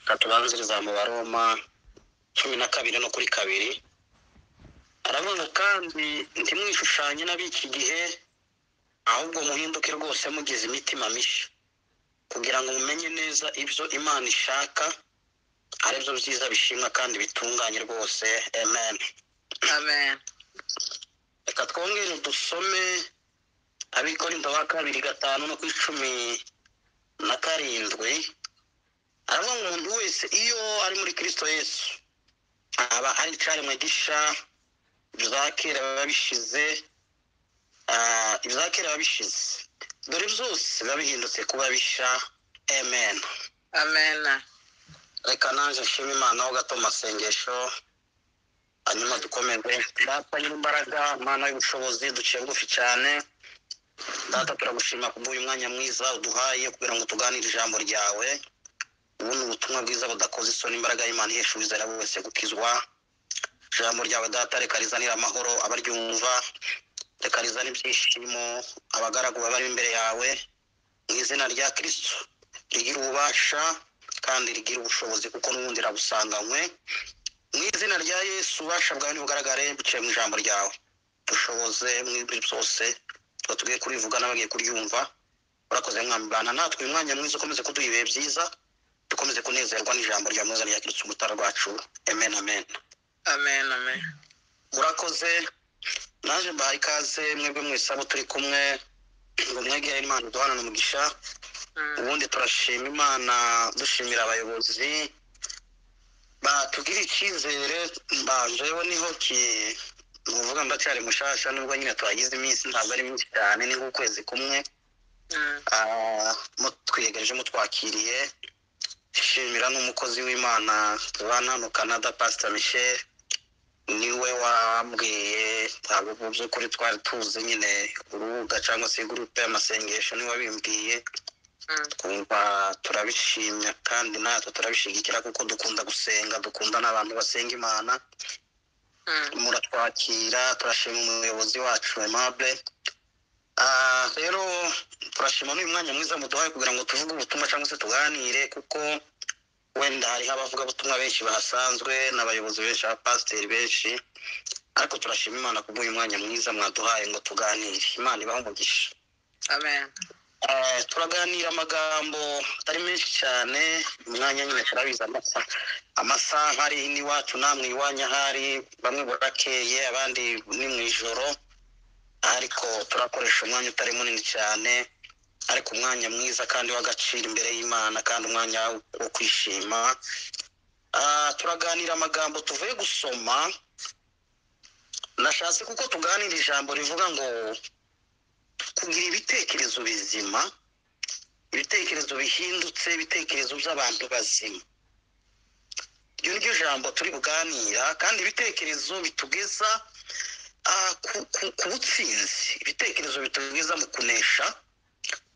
katubanziriza mu baroma cumi na kabiri no kuri kabiri aravuga kandi ntimwishushanye n'ab'iki gihe ahubwo muhinduke rwose mugize imitima mishya kugira ngo mumenye neza ibyo imana ishaka ari byo byiza bishimwa kandi bitunganye rwose amen amen reka twongere dusome abikorinto ba kabiri gatanu no ku icumi na karindwi aravuga ngo umuntu wese iyo ari muri kirisito yesu aba ari icyaremwe gisha ibya kera biba bishize Ah, ibya kera biba bishize dore byose biba bihindutse kuba bisha amen amen reka nanjye nshima imana ho gato mu masengesho hanyuma dukomeze data nyir'imbaraga imana y'ubushobozi duciye bugufi cyane data turagushima kubw'uyu mwanya mwiza uduhaye kugira ngo tuganire ijambo ryawe ubu ni ubutumwa bwiza budakoze isoni imbaraga y'imana ihesha uwizera wese gukizwa ijambo ryawe data reka rizanire amahoro abaryumva reka rizane ibyishimo abagaragu bari imbere yawe mu izina rya kirisito rigira ububasha kandi rigira ubushobozi kuko n'ubundi rabusanganywe mu izina rya yesu ububasha bwawe ntibugaragare biciye mu ijambo ryawe dushoboze muri byose tuba tugiye kurivuga n'abagiye kuryumva urakoze mwambana natwe uyu mwanya mwiza ukomeze kuduha ibihe byiza dukomeze kunezerwa n'ijambo rya mwiza rya kirisito umutara rwacu amen amen amen amen murakoze naje mbahaye ikaze mwebwe mwese abo turi kumwe ngo mwegere imana duhanane umugisha Mm, ubundi turashima imana dushimira abayobozi batugirira icyizere mbanjeho niho ki ni ukuvuga ndacyari mushasha nubwo nyine tuhagize iminsi ntabwo ari myinshi cyane ni nk'ukwezi kumwe mm, Ah, mutwiyegereje mutwakiriye shimira n'umukozi w'imana tubana hano canada pastor michel niwe wambwiye ntabwo mu by'ukuri twari tuzi nyine urubuga cyangwa se gurupe y'amasengesho niwe wabimbwiye mm, twumva turabishimya kandi natwe turabishigikira kuko dukunda gusenga dukunda n'abantu basenga imana mm, muratwakira turashima umuyobozi wacu emable Ah, rero turashima n'uyu mwanya mwiza muduhaye kugira ngo tuvuge ubutumwa cyangwa se tuganire kuko wenda hariho abavugabutumwa benshi bahasanzwe n'abayobozi benshi abapasiteri benshi ariko turashima imana kubw'uyu mwanya mwiza mwaduhaye ngo tuganire imana ibahe umugisha amen Eh, turaganira amagambo atari menshi cyane umwanya nyine turabizi amasaha amasaha ari n'iwacu namwe iwanyu ahari bamwe burakeye abandi ni mu ijoro ariko turakoresha umwanya utari munini cyane ariko umwanya mwiza kandi w'agaciro imbere y'imana kandi umwanya wo kwishima Ah, turaganira amagambo tuvuye gusoma nashatse kuko tuganira ijambo rivuga ngo kugira ibitekerezo bizima ibitekerezo bihindutse ibitekerezo by'abantu bazima iryo ni ryo jambo turi buganira kandi ibitekerezo bitugeza ah, ku, ku, ku butsinzi ibitekerezo bitugeza mu kunesha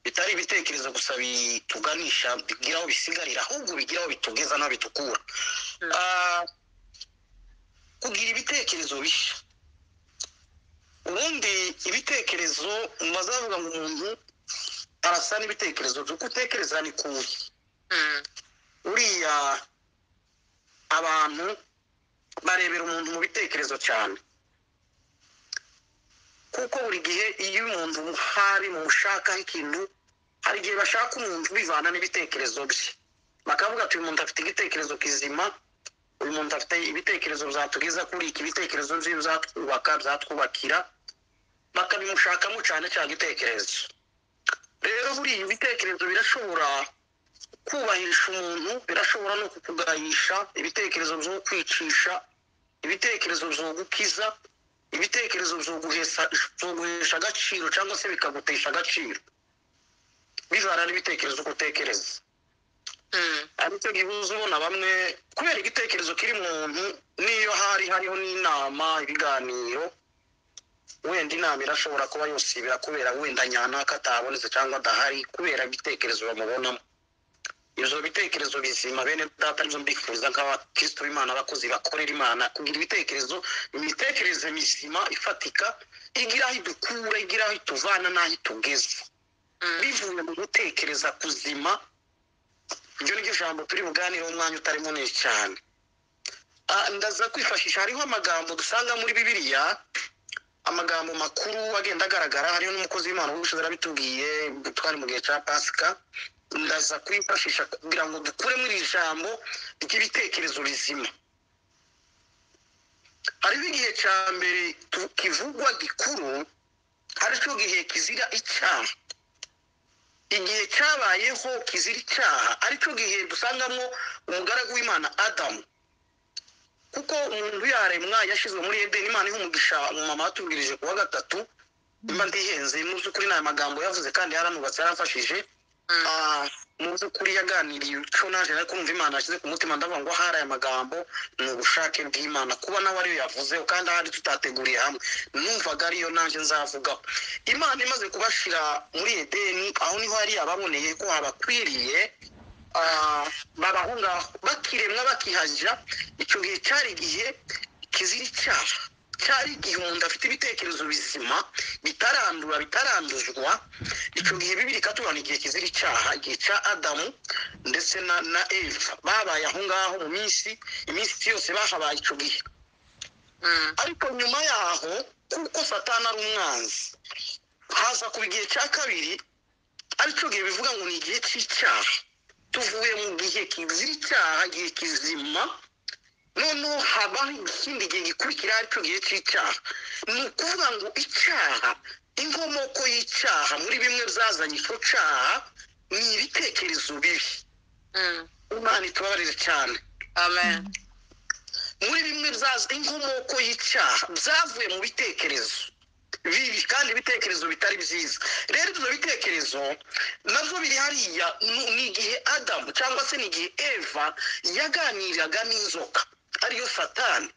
bitari ibitekerezo gusa bituganisha bigira aho bisigarira ahubwo bigira aho bitugeza n'aho bitukura Mm. Ah, kugira ibitekerezo bishya ubundi ibitekerezo bazavuga ngo umuntu arasa n'ibitekerezo by'uko utekereza ni kubi mm, uriya abantu barebera umuntu mu bitekerezo cyane kuko buri gihe iyo umuntu hari mu ushakaho ikintu hari igihe bashaka umuntu bivana n'ibitekerezo bye bakavuga ati uyu muntu afite igitekerezo kizima uyu muntu afite ibitekerezo byatugeza kuri iki ibitekerezo bye byatwubaka byatwubakira bakabimushakamo cyane cyane igitekerezo rero buriya ibitekerezo birashobora kubahisha umuntu birashobora no kukugayisha ibitekerezo byo kwicisha ibitekerezo byo gukiza ibitekerezo byo guhesha byo guhesha agaciro cyangwa se bikagutesha agaciro bivana n'ibitekerezo uko utekereza mm, aricyo gihuza ubona bamwe kubera igitekerezo kiri mu muntu n'iyo hari hariho n'inama ibiganiro wenda inama irashobora kuba yosibira kubera wenda nyanaka atabonetse cyangwa adahari kubera ibitekerezo bamubonamo ibyo bitekerezo bizima bene data nizo mbifuza nk'abakristo b'imana abakozi bakorera imana kugira ibitekerezo imitekerereze mizima ifatika igira aho idukura igira aho ituvana n'aho itugeza mm, bivuye mu gutekereza kuzima iryo ni ryo jambo turi buganireho umwanya utari munini cyane Ah, ndaza kwifashisha hariho amagambo dusanga muri bibiliya amagambo makuru agenda agaragara hariho n'umukozi w'imana w'ubushize arabitubwiye twari mu gihe cya pasika ndaza kwifashisha kugira ngo dukure muri iri jambo ry'ibitekerezo bizima hariho igihe cya mbere tu- kivugwa gikuru aricyo gihe kizira icyaha igihe cyabayeho kizira icyaha aricyo gihe dusangamo umugaragu w'imana adamu kuko umuntu yaremwa yashyizwe muri edeni imana iha umugisha mu mama watubwirije ku wa gatatu mba ndihenze mu by'ukuri ni aya magambo yavuze kandi yaranubatse yarafashije Ah, mu by'ukuri yaganiriye icyo naje ariko kumva imana yashyize ku mutima ndavuga ngo ahari aya magambo ni ubushake bw'imana kuba nawe ariyo yavuzeho kandi ahari tutateguriye hamwe numvaga ariyo naje nzavugaho imana imaze kubashyira muri edeni aho niho yari yababoneye ko habakwiriye Ah, babaho ngaho bakiremwa bakihajya icyo gihe cyari igihe kizira icyaha cyari igihe umuntu afite ibitekerezo bizima bitarandura bitaranduzwa icyo gihe bibiri ikatubona igihe kizira icyaha igihe cya adamu ndetse na na eva babaye aho ngaho mu minsi iminsi yose bahabaye icyo gihe ariko nyuma yaho kuko satani ari umwanzi haza kuba igihe cya kabiri aricyo gihe bivuga ngo ni igihe cy'icyaha tuvuye mu gihe kizira icyaha igihe kizima noneho habaho ikindi gihe gikurikira aricyo gihe cy'icyaha ni ukuvuga ngo icyaha inkomoko y'icyaha muri bimwe byazanye icyo cyaha ni ibitekerezo bibi imana itubabarire cyane amen muri bimwe byaza inkomoko y'icyaha byavuye mu bitekerezo bibi kandi ibitekerezo bitari byiza rero ibyo bitekerezo nabyo biri hariya ni- ni igihe adamu cyangwa se ni igihe eva yaganiraga n'inzoka ariyo satani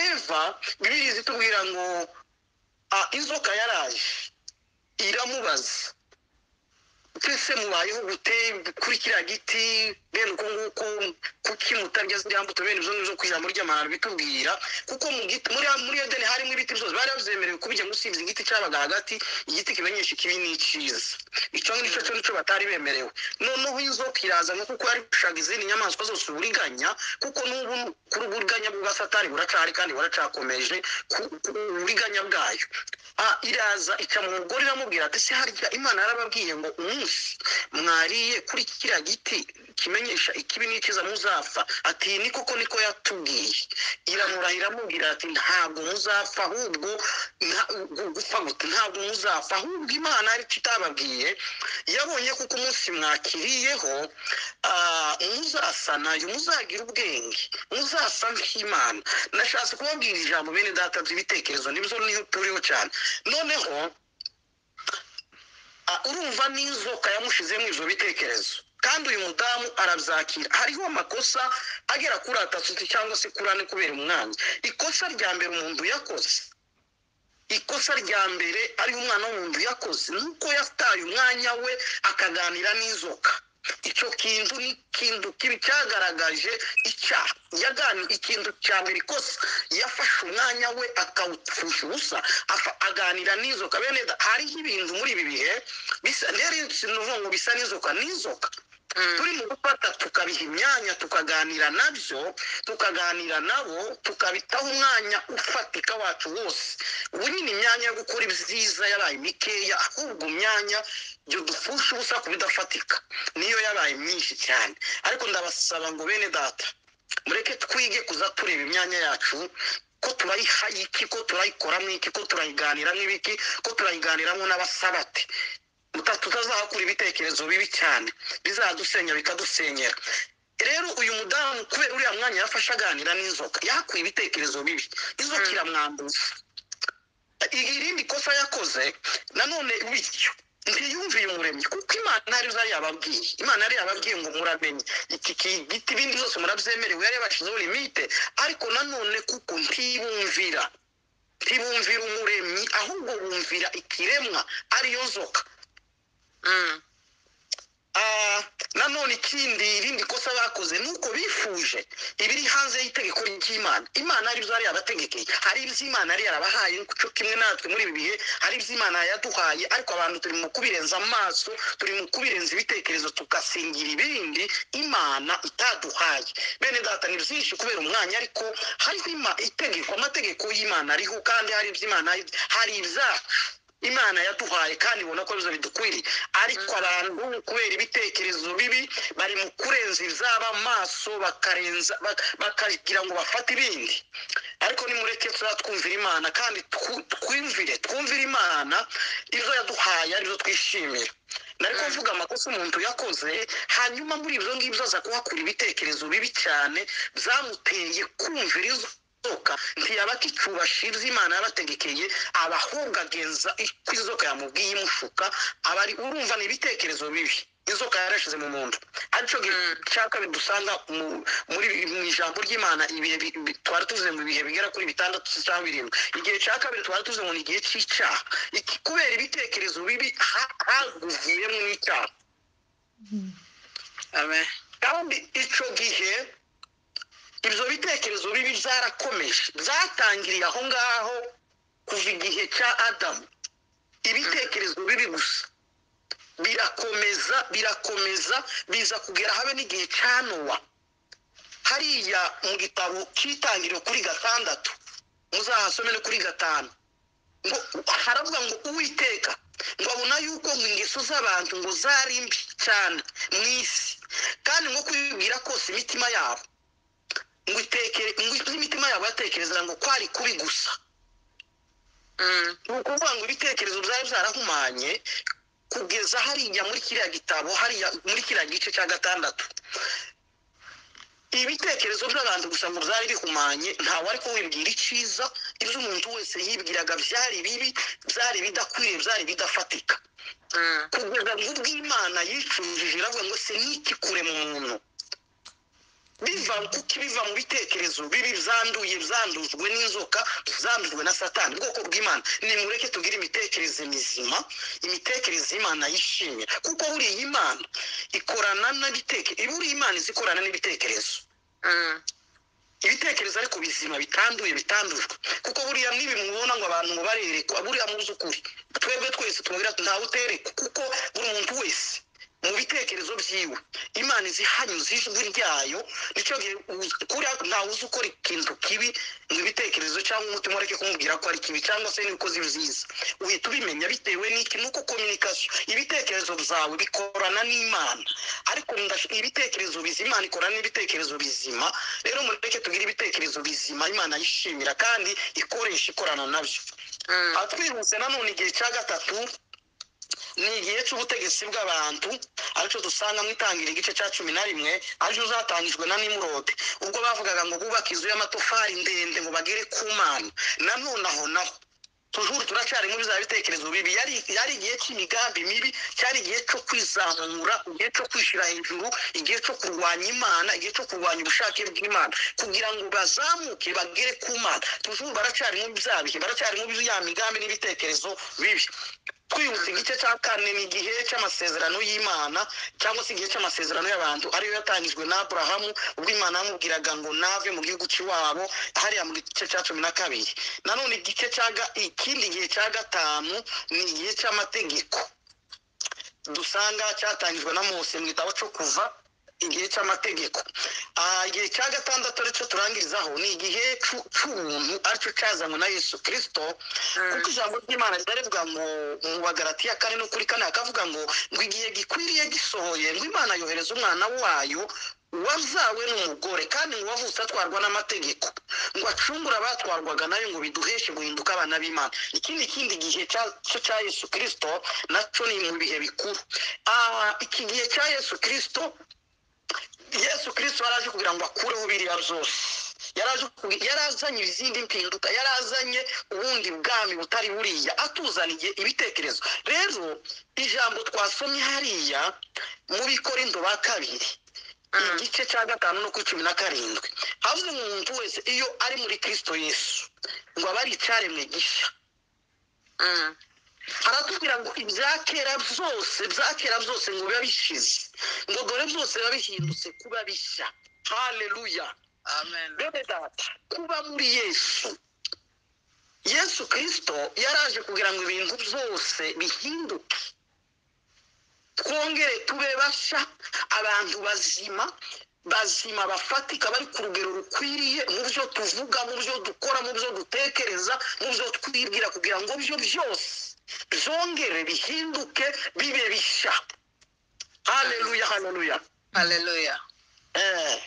eva bibiri zitubwira ngo "Ah, inzoka yaraje iramubaza twese mubayeho gute kuri kiriya giti bene uko nguko kuki mutarya ziriya mbuto bene ibyo ngibyo ku ijambo ry'amahano bitubwira kuko mu giti muri muri edeni harimo ibiti byose bari babyemerewe kubijya usibye igiti cyabaga hagati igiti kimenyesha ikibi n'icyiza icyo ngicyo cyo nicyo batari bemerewe noneho inzoka iraza ngo kuko yari gushaka izindi nyamaswa zose uburiganya kuko n'ubu kuri uburiganya bwa satani buracahari kandi buracakomeje ku- ku uburiganya bwayo Ah, iraza ica mu mugore iramubwira ati se harya imana yarababwiye ngo umunsi mwariye kuri kiriya giti kimenyesha ikibi n'ikiza muzapfa ati "Iyi ni koko niko yatubwiye iramurahira iramubwira ati ntabwo muzapfa ahubwo nta- gu- gupfa gute ntabwo muzapfa ahubwo imana ari itababwiye yabonye kuko umunsi mwakiriyeho ah, muzasa nayo muzagira ubwenge muzasa nk'imana nashatse kubabwira ijambo bene data ry'ibitekerezo nibyo niho turiho cyane noneho ah, urumva n'inzoka yamushize muri ibyo bitekerezo kandi uyu mudamu arabyakira hariho amakosa agera kuri atatu cyangwa se kuri ane kubera umwanya ikosa rya mbere umuntu yakoze ikosa rya mbere ari umwana w'umuntu yakoze nuko yataye umwanya we akaganira n'inzoka icyo kintu ni ikintu kibi cyagaragaje icyaha yagani ikintu cya mbere ikosa yafashe umwanya we akawupfusha ubusa afa- aganira n'inzoka bene da- hariho ibintu muri ibi bihe bisa rero sinuvuga ngo bisa n'inzoka n'inzoka turi mu gufata tukabiha imyanya tukaganira nabyo tukaganira nabo tukabitaho umwanya ufatika wacu wose ubu nyine imyanya yo gukora ibyiza yabaye mikeya ahubwo imyanya byo dupfusha ubusa ku bidafatika niyo yabaye myinshi cyane ariko ndabasaba ngo bene data mureke twige kuza tureba imyanya yacu ko turayiha iki ko turayikoramo iki ko turayiganiramo ibiki ko turayiganiramo n'abasabate Muta- tutazahakura ibitekerezo bibi cyane bizadusenya bikadusenyera rero uyu mudamu kubera uriya mwanya yafashe aganira n'inzoka yahakuye ibitekerezo bibi inzoka Mm. iramwambuza I- irindi kosa yakoze nanone bityo ntiyumviye umuremyi kuko imana arizo yari yababwiye imana yari yababwiye ngo muramenye iki ki- giti ibindi byose murabyemerewe yari yabashyizeho limite ariko nanone kuko ntibumvira ntibumvira umuremyi ahubwo bumvira ikiremwa ariyo nzoka Ah, nanone ikindi irindi kosa bakoze ni uko bifuje ibiri hanze y'itegeko ry'imana imana ari byo yari yabategekeye hari ibyo imana yari yarabahaye cyo kimwe natwe muri ibi bihe hari ibyo imana yaduhaye ariko abantu turi mu kubirenza amaso turi mu kubirenza ibitekerezo tugasingira ibindi imana itaduhaye bene data ni byinshi kubera umwanya ariko hariho ima- itegeko amategeko y'imana ariho kandi hari ibyo imana hari ibyacu imana yaduhaye kandi ibona ko bizo bidukwiriye ariko abantu kubera ibitekerezo bibi bari mu kurenza izaba amaso bakarenza bak- bakagira ngo bafate ibindi ariko nimureke turatwumvira imana kandi twu- twumvire twumvire imana ibyo yaduhaye ari byo twishimira nari Mm. kuvuga amakosa umuntu yakoze hanyuma muri ibyo ngibyo aza kuhakura ibitekerezo bibi cyane byamuteye kumvira izo inzoka ntiyabaka icuba ashinze imana yabategekeye abahunga agenza icyo inzoka yamubwiye imushuka aba ari urumva ni ibitekerezo bibi inzoka yarashize mu muntu aricyo Mm. gishaka bidusanga mu- muri mu ijambo ry'imana ibihe bi- bi- twari tuvuze mu bihe bigera kuri bitandatu cyangwa birindwi igihe cya kabiri twari tuvuze ngo ni igihe cy'icyaha Iki- kubera ibitekerezo bibi ha- havuyemo n'icyaha amen kandi icyo gihe ibyo bitekerezo bibi byarakomeje byatangiriye aho ngaho kuva igihe cya adamu ibitekerezo bibi gusa birakomeza birakomeza biza kugera habe n'igihe cya nowa hariya mu gitabo cy'itangiriro kuri gatandatu muzahasome no kuri gatanu ngo haravuga ngo uwiteka ngo abona yuko ngo ingeso z'abantu ngo zari mbi cyane mu isi kandi ngo kwibwira kose imitima yabo ngo itekere ngo ibyo imitima yabo yatekereza ngo kwari kubi gusa Mm, ni ukuvuga ngo ibitekerezo byari byarahumanye kugeza hariya muri kiriya gitabo hariya muri kiriya gice cya gatandatu ibitekerezo by'abantu gusa ngo byari bihumanye ntawe ariko wibwira icyiza ibyo umuntu wese yibwiraga byari bibi byari bidakwiriye byari bidafatika mm, kugeza ngo ubw'imana yicujije iravuga ngo se n'iki kure mu muntu biva kuko biva mu bitekerezo bibi byanduye byandujwe n'inzoka byandujwe na satani ubwoko bw'imana nimureke tugire imitekerereze mizima imitekerereze y'imana yishimira kuko buriya imana ikorana n'ibitekerezo buriya imana izi ikorana n'ibitekerezo mm, ibitekerezo ariko bizima bitanduye bitandujwe kuko buriya nibi mubona ngo abantu ngo barerekwa buriya muzi ukuri twebwe twese tubabwira tuti ntawe uterekwa kuko buri muntu wese mu bitekerezo byiwe imana izi hanyuze ijwi ryayo nicyo gihe uzi- kuriya ntawe uzi ukora ikintu kibi mu bitekerezo cyangwa umutima ureke kumubwira ko ari kibi cyangwa se n'ibikozi byiza uhita ubimenya bitewe n'iki nuko communication ibitekerezo byawe bikorana n'imana ariko ndash- ibitekerezo bizima imana ikorana n'ibitekerezo bizima rero mureke tugire ibitekerezo bizima imana yishimira kandi ikoresha ikorana nabyo mm, aha twihuse nanone igihe cya gatatu ni igihe cy'ubutegetsi bw'abantu aricyo dusanga mu itangira igice cya cumi na rimwe aricyo zatangijwe na nimurode ubwo bavugaga ngo bubake inzu y'amatafari ndende ngo bagere ku mana nanone aho naho tujuru turacyari muri bya bitekerezo bibi yari yari igihe cy'imigambi mibi cyari igihe cyo kwizamura igihe cyo kwishyira hejuru igihe cyo kurwanya imana igihe cyo kurwanya ubushake bw'imana kugira ngo bazamuke bagere ku mana tujuru baracyari muri bya bihe baracyari muri ya migambi n'ibitekerezo bibi twibutse igice cya kane ni igihe cy'amasezerano y'imana cyangwa se igihe cy'amasezerano y'abantu ariyo yatangijwe na aburahamu ubwo imana yamubwiraga ngo nave mu gihugu cy'iwabo hariya mu gice cya cumi na kabiri nanone igice cya ga- ikindi gihe cya gatanu ni igihe cy'amategeko dusanga cyatangijwe na mose mu gitabo cyo kuva igihe cy'amategeko Ah, igihe cya gatandatu aricyo turangirizaho ni igihe cy'u- cy'ubuntu aricyo cyazanywe na yesu kirisito kuko ijambo ry'imana riravuga ngo mu bagaratiya kane no kuri kane hakavuga ngo ngo igihe gikwiriye gisohoye ngo imana yohereza umwana wayo wabyawe n'umugore kandi ngo wavutse atwarwa n'amategeko ngo acungure abatwarwaga nayo ngo biduheshe guhinduka abana b'imana iki ni ikindi gihe cya- cyo cya yesu kirisito nacyo ni mu bihe bikuru Ah, iki gihe cya yesu kirisito yesu kirisito yari aje kugira ngo akureho biriya byose Yari aje kugi- yari azanye izindi mpinduka yari azanye ubundi bwami butari buriya atuzaniye ibitekerezo rero ijambo twasomye hariya mu bikorindo ba kabiri mm, igice cya gatanu no ku cumi na karindwi havuze ngo umuntu wese iyo ari muri kirisito yesu ngo aba ari icyaremwe gishya mm, aratubwira ngo ibya kera byose bya kera byose ngo biba bishize ngo dore byose biba bihindutse kuba bishya haleluya amen bene data kuba muri yesu yesu kirisito yaraje kugira ngo ibintu byose bihinduke twongere tube bashya abantu bazima bazima bafatika bari ku rugero rukwiriye mu byo tuvuga mu byo dukora mu byo dutekereza mu byo twibwira kugira ngo byo byose byongere bihinduke bibe bishya haleluya haleluya haleluya Eh.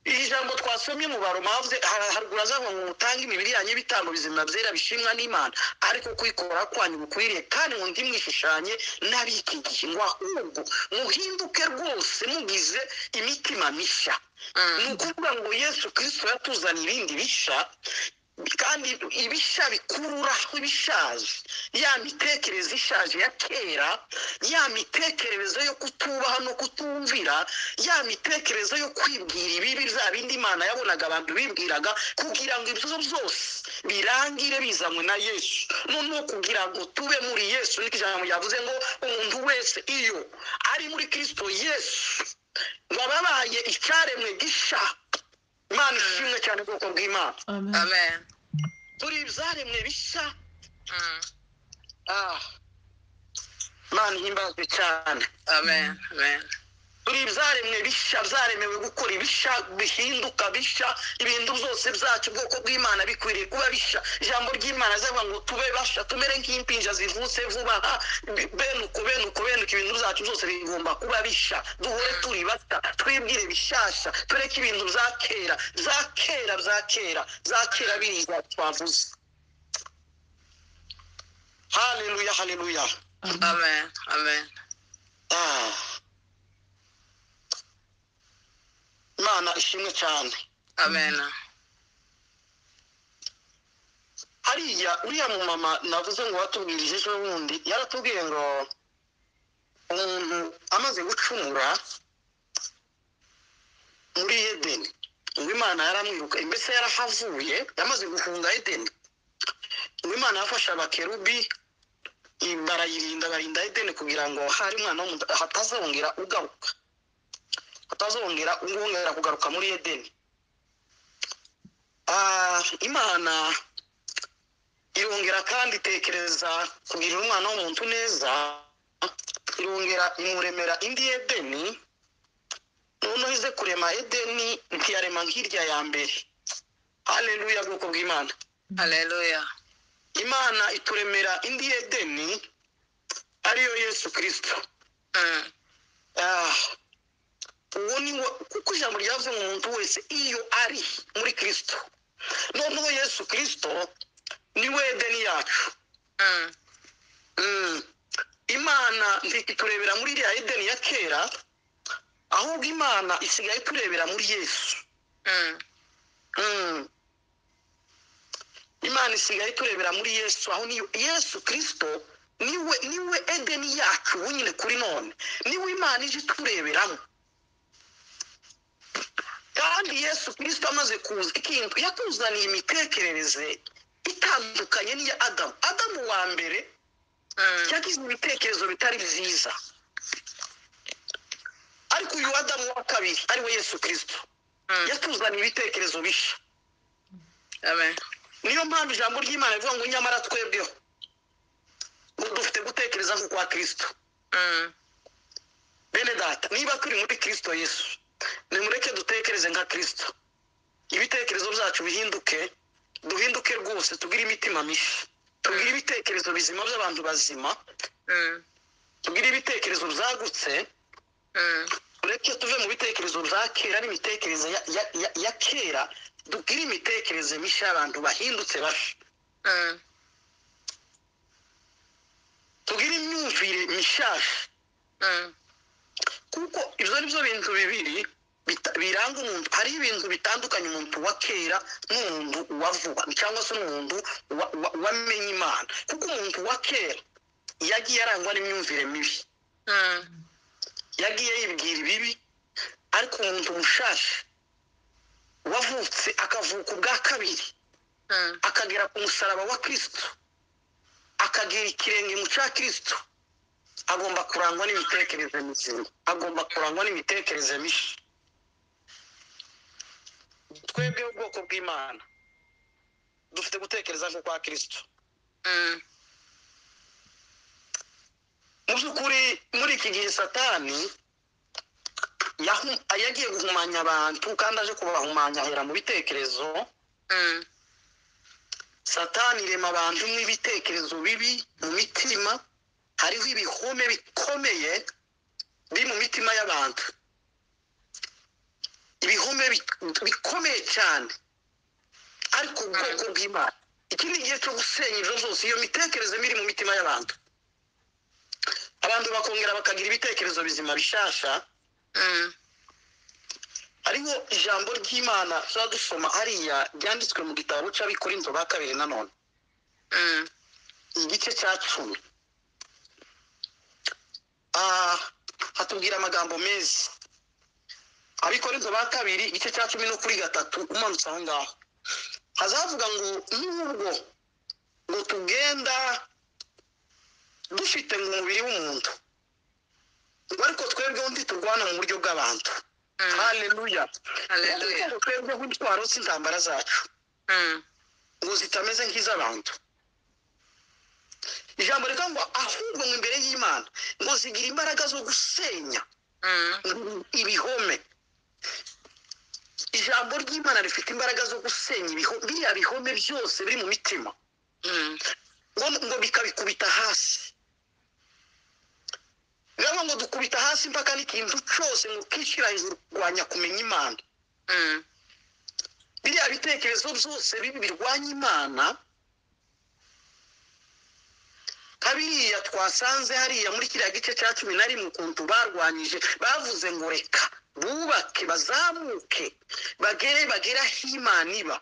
iri jambo twasomye mu baroma havuze- ha- haruguru hazavuga ngo mutange imibiri yanyu ibitambo bizima byera bishimwa n'imana ariko kwikora kwanyu gukwiriye kandi ngo ndimwishushyanye n'ab'iki gihe ngo ahubwo muhinduke rwose mugize imitima mishya Mm. ni ukuvuga ngo yesu kirisito yatuzanye ibindi bishya kandi ibishya bikururaho ibishaje ya mitekerereze ishaje ya kera ya mitekerereze yo kutubaha no kutumvira ya mitekerereze yo kwibwira ibibi bya bindi imana yabonaga abantu bibwiraga kugira ngo ibyo byose birangire bizanywe na yesu noneho kugira ngo tube muri yesu niko ijambo ryavuze ngo umuntu wese iyo ari muri kirisito yesu wababaye icyaremwe gisha imana ishimwe cyane ubwoko bw'imana Amen. amen turi ibyaremwe bisha Mm. ah, imana ihimbazwe cyane amen amen turi ibyaremwe bisha byaremewe gukora ibisha bihinduka bisha ibintu byose byacu ubwoko bw'imana bikwiriye kuba bisha ijambo ry'imana zavuga ngo tube basha tumere nk'impinja zivutse vuba aha bi- benuko benuko benuko ibintu byacu byose bigomba kuba bisha duhore turi bata twibwire bishasha tureke ibintu bya kera bya kera bya kera bya kera biriya twavuze haleluya haleluya amen amen Ah. imana ishimwe cyane amen hariya uriya mumama navuze ngo watubwirije ejo bundi yaratubwiye ngo umuntu amaze gucumura muri edeni ngo imana yaramwiruka mbese yarahavuye yamaze guhunga edeni ngo imana yafashe abakerubi i- barayirinda barinda edeni kugira ngo hari umwana w'umuntu hatazongera ugaruka hatazongera wongera kugaruka muri edeni Ah, imana irongera kandi itekereza kugirira umwana w'umuntu neza irongera imuremera indi edeni noneho ize kurema edeni ntiyarema nk'irya ya mbere haleluya bwoko bw'imana haleluya imana ituremera indi edeni ariyo yesu kirisito Mm. Ah, uwo ni wo kuko ijambo ryavuze ngo umuntu wese iyo ari muri kirisito noneho yesu kirisito niwe edeni yacu Mm. Mm. imana ntiturebera muri iriya edeni ya kera ahubwo imana isigaye iturebera muri yesu Mm. Mm. imana isigaye iturebera muri yesu aho niyo yesu kirisito niwe niwe edeni yacu ubu nyine kuri none niwe imana ije itureberamo kandi yesu kirisito amaze kuza ikintu yatuzaniye imitekerereze itandukanye n'iya adamu adamu wa mbere Mm. yagize ibitekerezo bitari byiza ariko uyu adamu wa kabiri ari we yesu kirisito Mm. yatuzaniye ibitekerezo bishya amen niyo mpamvu ijambo ry'imana rivuga ngo nyamara twebweho ngo dufite gutekereza nko kwa kirisito Mm. bene data niba turi muri kirisito yesu nimureke dutekereze nka kirisito ibitekerezo byacu bihinduke duhinduke rwose tugire imitima mishya tugire ibitekerezo bizima by'abantu bazima Mm. tugire ibitekerezo byagutse Mm. uretse tuve mu bitekerezo bya kera n'imitekerereze ya, ya, ya, ya kera dugire imitekerereze mishya y'abantu bahindutse basha Mm. tugire imyumvire mishasha Mm. kuko ibyo ni byo bintu bibiri bita- biranga umuntu hari ibintu bitandukanye umuntu wa kera n'umuntu wa vuba cyangwa se n'umuntu wa- wa- wamenye imana kuko umuntu wa kera yagiye arangwa n'imyumvire mibi Mm. yagiye yibwira ibibi ariko umuntu mushasha wavutse akavuka ubwa kabiri Mm. akagera ku musaraba wa kirisito akagira ikirenge mu cya kirisito agomba kurangwa n'imitekerereze mizima agomba kurangwa n'imitekerereze mishya twebwe ubwoko bw'imana dufite gutekereza nko kwa kirisito mm, mu by'ukuri muri iki gihe satani yahu- yagiye guhumanya abantu kandi aje kubahumanya ahera mu bitekerezo mm, satani irema abantu n'ibitekerezo bibi mu mitima hariho ibihome bikomeye biri mu mitima y'abantu ibihome bi- bikomeye cyane ariko ubwoko bw'imana iki ni igihe cyo gusenya ibyo byose iyo mitekerereze iri mu mitima y'abantu abantu bakongera bakagira ibitekerezo bizima bishasha mm, hariho ijambo ry'imana tuzaba dusoma hariya ryanditswe mu gitabo cy'abikorinto ba kabiri nanone mm, igice cya cumi Ah, hatubwira amagambo meza abikorinto ba kabiri igice cya cumi no kuri gatatu umanutse aho ngaho hazavuga ngo nubwo ngo tugenda dufite mu mubiri w'umuntu ngo ariko twebweho ntiturwana mu buryo bw'abantu mm, haleluya Haleluya. Ngo twebweho intwaro z'intambara zacu mm, ngo zitameze nk'iz'abantu ijambo rikaba ngo ahubwo ngo imbere y'imana ngo zigira imbaraga zo gusenya mm, ibihome ijambo ry'imana rifite imbaraga zo gusenya ibiho- biriya bihome byose biri mu mitima mm, ngo ngo bikabikubita hasi bivuga ngo dukubita hasi impaka n'ikintu cyose ngo kishyira hejuru kurwanya kumenya imana mm, biriya bitekerezo byose bibi birwanya imana nka biriya twasanze hariya muri kiriya gice cya cumi na rimwe ukuntu barwanyije bavuze ngo reka bubake bazamuke bagere bagera aho imana iba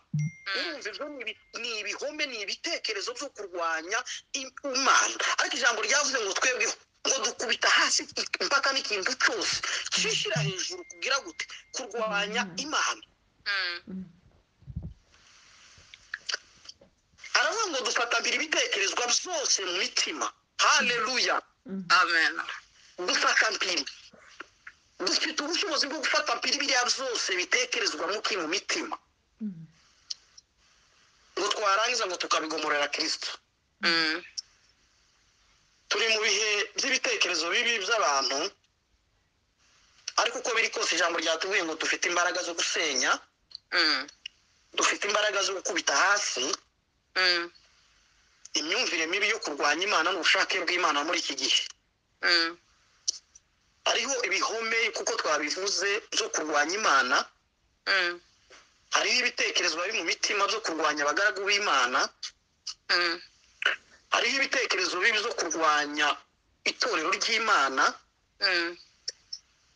urumva ibyo ni ibi- ni ibihome ni ibitekerezo byo kurwanya i- imana ariko ijambo ryavuze ngo twebwe ngo dukubita hasi impaka n'ikintu cyose kishyira hejuru kugira gute kurwanya imana mm, aravuga ngo dufatabira ibitekerezwa byose mu mitima haleluya amen dufata mpiri dufite ubushobozi bwo gufata mpiri biriya byose bitekerezwa muki mu mitima ngo twarangiza ngo tukabigomorera kirisito mm, turi mu bihe by'ibitekerezo bibi by'abantu ariko uko biri kose ijambo ryatubwiye ngo dufite imbaraga zo gusenya mm, dufite imbaraga zo gukubita hasi mm, imyumvire mibi yo kurwanya imana n'ubushake bw'imana muri iki gihe mm, hariho ibihome kuko twabivuze byo kurwanya imana mm, hariho ibitekerezo bari mu mitima byo kurwanya abagaragu b'imana mm, hariho ibitekerezo bibi byo kurwanya itorero ry'imana mm,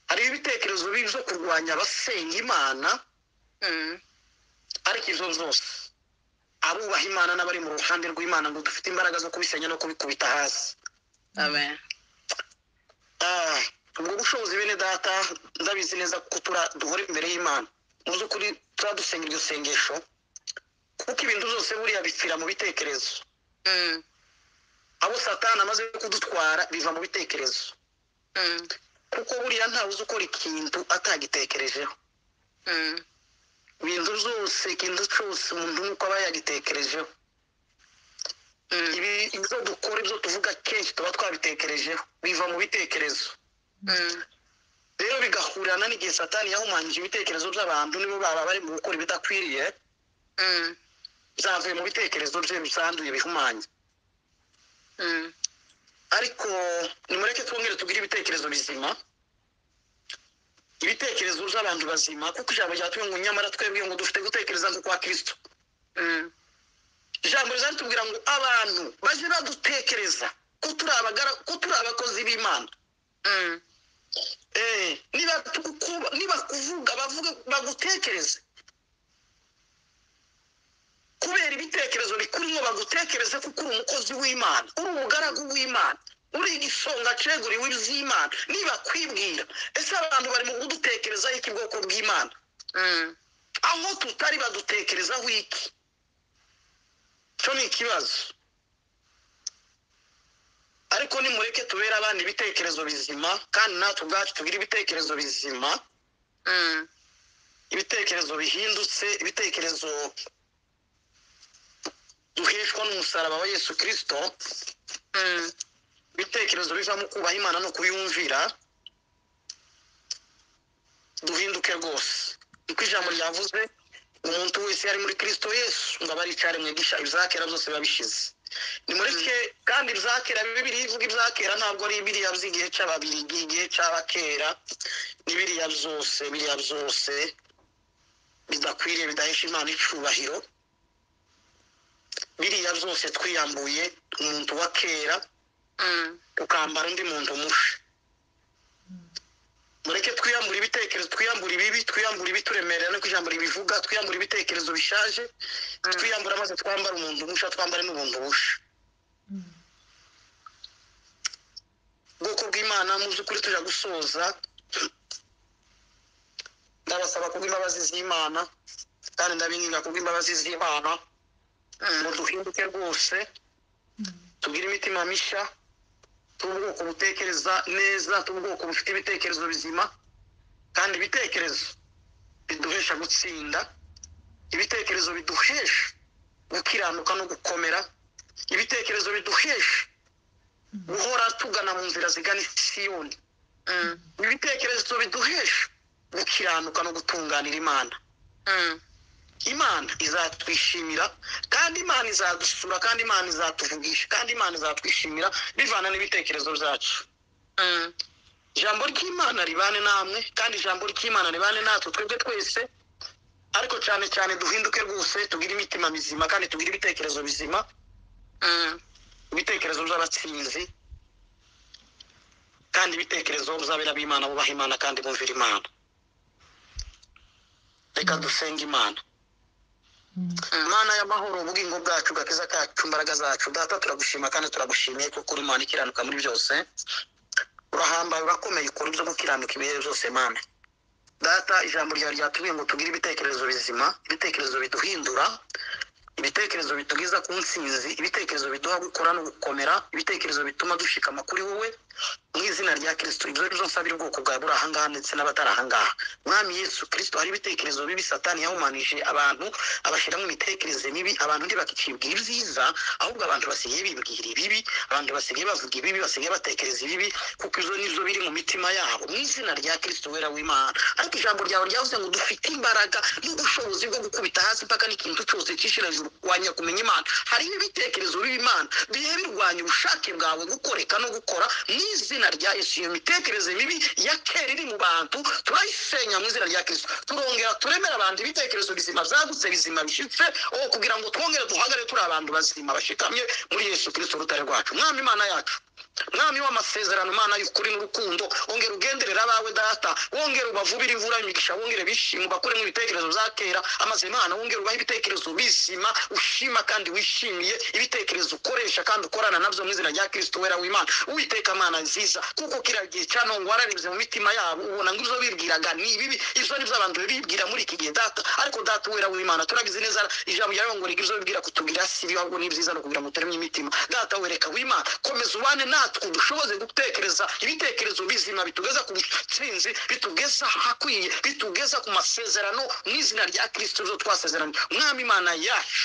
hariho ibitekerezo bibi byo kurwanya abasenga imana mm, ariko ibyo byose abubaha imana n'abari mu ruhande rw'imana ngo dufite imbaraga zo kubisenya no kubikubita hasi amen Ah, ubwo bushobozi bene data ndabizi neza ko tura duhora imbere y'imana mu by'ukuri turadusenga iryo sengesho kuko ibintu byose buriya bipfira mu bitekerezo mm, abo satani amaze kudutwara biva mu bitekerezo mm, kuko buriya ntawe uzi ukora ikintu atagitekerejeho mm, ibintu byose ikintu cyose umuntu nuko aba yagitekerejeho mm, ibi ibyo dukora ibyo tuvuga kenshi tuba twabitekerejeho biva mu bitekerezo mm, rero bigahurirana n'igihe satani yahumanyije ibitekerezo by'abantu nibo baba bari mu gukora ibidakwiriye mm, byavuye mu bitekerezo bye bisanduye bihumanye mm, ariko nimureke twongere tugire ibitekerezo bizima ibitekerezo by'abantu bazima kuko ijambo ryatuye ngo nyamara twebwe ngo dufite gutekereza nko kwa kirisito mm, ijambo rizatubwira ngo abantu bajye badutekereza ko turi abagara ko turi abakozi b'imana mm, Eh, niba tukuba- niba kuvuga bavuge bagutekereze kubera ibitekerezo bikurimo bagutekereze kuko uri umukozi w'imana uri umugaragu w'imana uri igisonga ceguriwe iby'imana niba kwibwira ese abantu barimo kudutekerezaho iki bwoko bw'imana mm, aho tutari badutekerezaho iki cyo ni ikibazo ariko nimureke tubere abana ibitekerezo bizima kandi natwe ubwacu tugire ibitekerezo bizima mm, ibitekerezo bihindutse ibitekerezo duheshwa n'umusaraba wa yesu kirisito mm, ibitekerezo bivamo kubaha imana no kuyumvira duhinduke rwose niko ijambo ryavuze umuntu wese yari muri kirisito yesu ngo aba ari icyo aremwe gisha ibizakera byose biba bishize nimureke kandi ibizakera bibiri ivuga ibyakera ntabwo ari biriya by'igihe cy'ababirigi igihe cy'abakera ni biriya byose biriya byose bidakwiriye bidahesha imana icubahiro biriya byose twiyambuye umuntu wa kera mm, tukambara undi muntu mubi mureke twiyambure ibitekerezo twiyambure ibibi twiyambure ibituremerera no kwiyambura ibivuga twiyambure ibitekerezo bishaje twiyambure maze twambare umuntu musha twambare n'ubuntu busha ubwoko bw'imana mu by'ukuri tujya gusoza ndabasaba kubw'imbabazi z'imana kandi ndabinginga kubw'imbabazi z'imana ngo mm, duhinduke rwose tugire imitima mishya tube ubwoko butekereza neza tube ubwoko bufite ibitekerezo bizima kandi ibitekerezo biduhesha gutsinda ibitekerezo biduhesha gukiranuka no gukomera ibitekerezo biduhesha guhora tugana mu nzira zigana isiyoni mm, ibitekerezo biduhesha gukiranuka no gutunganira imana mm, imana izatwishimira kandi imana izadusura kandi imana izatuvugisha kandi imana izatwishimira bivana n'ibitekerezo byacu mm, ijambo ry'imana ribane namwe kandi ijambo ry'imana ribane natwe twebwe twese ariko cyane cyane duhinduke rwose tugire imitima mizima kandi tugire ibitekerezo bizima mm. ibitekerezo by'abatsinzi kandi ibitekerezo by'abera b'imana bubaha imana kandi bumvira imana reka dusenge imana mana y'amahoro ubugingo bwacu gakiza kacu imbaraga zacu data turagushima kandi turagushimiye kuko uri imana ikiranuka muri byose urahambaye urakomeye ukora ibyo gukiranuka ibihe byose mana data ijambo ryawe ryatubwiye ngo tugire ibitekerezo bizima ibitekerezo biduhindura ibitekerezo bitugeza ku nsinzi ibitekerezo biduha gukora no gukomera ibitekerezo bituma dushikama kuri wowe mu izina rya kirisito ibyo ari byo nsabira ubwoko bwawe buri ahangaha ndetse n'abatari ahangaha mwami yesu kirisito hari ibitekerezo bibi satani yahumanije abantu abashyiramo imitekerereze mibi abantu ntibakicibwa ibyiza ahubwo abantu basigaye bibwira ibibi abantu basigaye bavuga ibibi basigaye batekereza ibibi kuko ibyo nibyo biri mu mitima yabo mu izina rya kirisito wera w'imana ariko ijambo ryawe ryavuze ngo dufite imbaraga n'ubushobozi bwo gukubita hasi mpaka n'ikintu cyose cyishira hejuru kurwanya kumenya imana harimo ibitekerezo bibi imana bihe birwanya ubushake bwawe gukoreka no gukora mu izina rya yesu iyo mitekerereze mibi ya kera iri mu bantu turayisenya mu izina rya kirisito turongera turemera abantu ibitekerezo bizima byagutse bizima bishyitse o kugira ngo twongere duhagare turi abantu bazima bashikamye muri yesu kirisito urutare rwacu mwami imana yacu mwami w'amasezerano mana y'ukuri n'urukundo wongera ugenderera abawe data wongera ubavubire imvura y'imigisha wongere bishima ubakuremo ibitekerezo bya kera amazimana wongera ubahe ibitekerezo bizima ushima kandi wishimiye ibitekerezo ukoresha kandi ukorana nabyo mu izina rya kirisito wera w'imana uwiteka mana nziza kuko kiriya gihe cyanongo wararebye mu mitima yabo ubona ngo ibyo bibwiraga ni ibibi ibyo ni byo abantu bibwira muri iki gihe data ariko data wera w'imana turabizi neza ijambo ryawe ngo rigira ibyo bibwira kutugira si ibibi ahubwo ni ibyiza no kugira ngo utaremye imitima data wereka w'imana komeza ubane natwe dushoboze gutekereza ibitekerezo bizima bitugeza ku butsinzi bitugeza ahakwiye bitugeza ku masezerano mu izina rya kirisito zo twasezeranye mwami imana yacu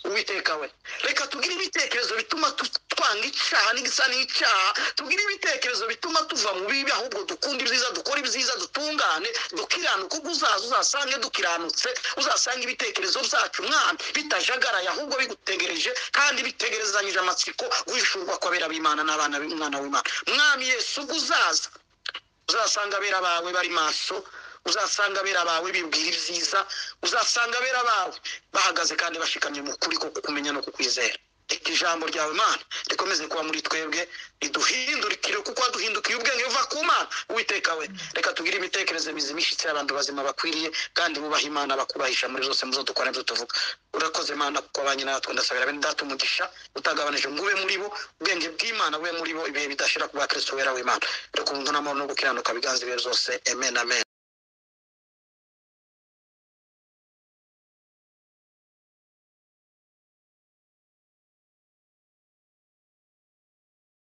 uwiteka we reka tugire ibitekerezo bituma tu- twanga icyaha n'igisa n'icyaha tugire ibitekerezo bituma tuva mu bibi ahubwo dukunda ibyiza dukora ibyiza dutungane dukiranuka ubwo uzaza uzasange dukiranutse uzasanga ibitekerezo byacu mwami bitajagaraye ahubwo bigutegereje kandi bitegerezanyije amatsiko wishurwa kw'abera b'imana n'abana b'umwana w'imana mwami yesu ubwo uzaza uzasanga abera bawe bari maso uzasanga abera bawe bibwira ibyiza uzasanga abera bawe bahagaze kandi bashikamye mu kuri ko kumenya no kukwizera reka ijambo ryawe mana rikomeze kuba muri twebwe riduhindurikire kuko waduhindukiye ubwenge buva ku mana uwiteka we reka tugire imitekerereze mizima ishyitse abantu bazima bakwiriye kandi bubaha imana bakubahisha muri zose muzo dukora n'ibyo tuvuga urakoze mana kuko abanye natwe ndasabira bene data umugisha utagabanije ngo ube muri bo ubwenge bw'imana bube muri bo ibihe bidashira ku bakristo wera w'imana reka umuntu n'amahoro no gukiranuka biganza ibihe byose amen amen